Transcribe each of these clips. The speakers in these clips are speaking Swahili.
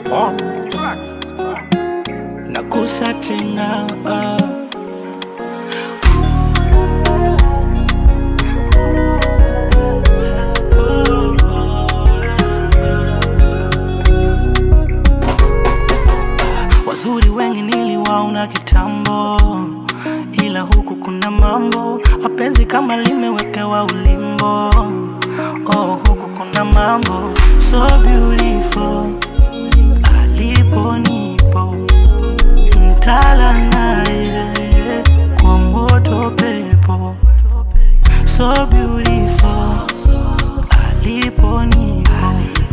nakusa tena ah. Wazuri wengi niliwaona kitambo, ila huku kuna mambo, mapenzi kama limewekewa ulimbo. Oh, huku kuna mambo so beautiful, alipo nipo mtala naye kwa moto pepo so beautiful, alipo nipo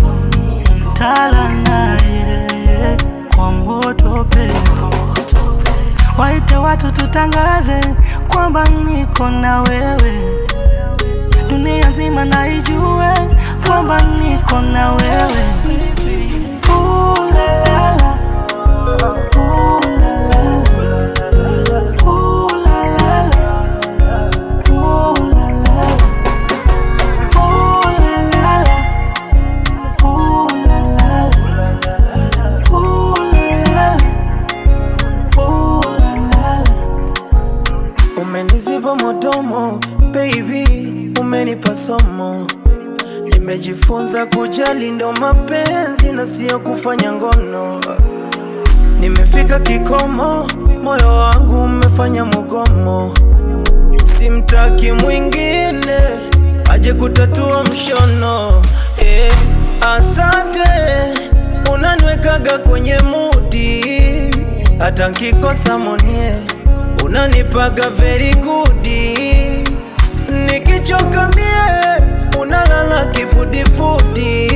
mtala naye kwa moto pepo waite watu tutangaze kwamba niko na wewe, dunia nzima na ijue kwamba niko na wewe. Ooh la la la. Ooh la la la. Ooh la la la. Ooh la la la. Ooh la la la. Ooh la la la. Ooh la la la. Ooh la la la. Umeniziba modomo baby, umenipa somo. Nimejifunza kujali ndo mapenzi na sio kufanya ngono. Nimefika kikomo, moyo wangu umefanya mugomo. Simtaki mwingine aje kutatua mshono. Eh, asante unaniwekaga kwenye mudi, hata nkikosa monie unanipaga very good. Nikichoka mie unalala kifudifudi.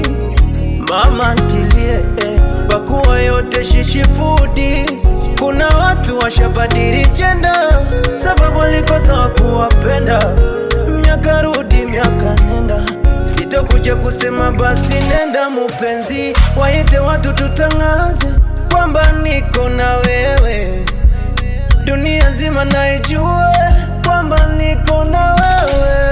Mama ntilie eh, pakuwa yote shishifudi. Kuna watu washabadili jenda sababu walikosa wakuwapenda. Miaka rudi miaka nenda, sitokuja kusema basi nenda mupenzi, waite watu tutangaze kwamba niko na wewe dunia nzima naijue kwamba niko na wewe